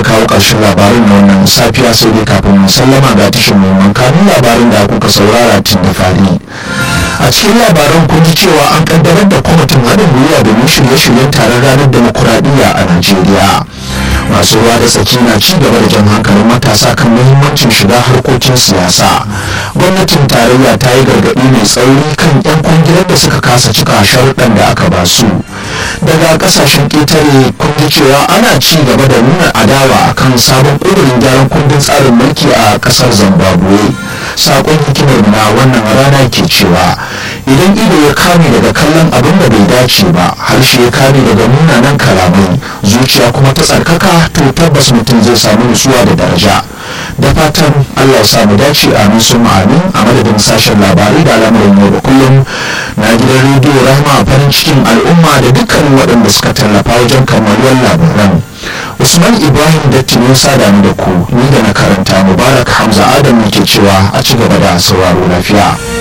kawo ƙarshen labarin na wannan safiya sai dai kafin mu sallama ga tashin muhimman kanun labarin da kuka saurara tun da fari a cikin labaran kun ji cewa an kaddamar da kwamitin haɗin gwiwa domin shirye-shiryen taron ranar demokuraɗiyya a najeriya masu ruwa da tsaki na ci gaba da jan hankalin matasa kan muhimmancin shiga harkokin siyasa gwamnatin tarayya ta yi gargaɗi mai tsauri kan 'yan kwangilar da suka kasa cika sharuɗan da aka ba su daga ƙasashen ƙetare kun ji cewa ana ci gaba da nuna adawa akan sabon ƙudurin gyaran kundin tsarin mulki a ƙasar zimbabwe sakon hikimar na wannan rana ke cewa idan ido ya kame daga kallon abin da bai dace ba harshe ya kame daga munanan kalamai zuciya kuma ta tsarkaka to tabbas mutum zai samu nutsuwa da daraja da fatan allah ya samu dace amin sun amin a madadin sashen labarai da al'amuran yau da kullum na gidan rediyo rahama farin cikin al'umma da dukkanin waɗanda suka tallafa wajen kammaluwar labaran usman ibrahim datti ne sada ni da ku ni da na karanta mubarak hamza adam ke cewa a ci gaba da sauraro lafiya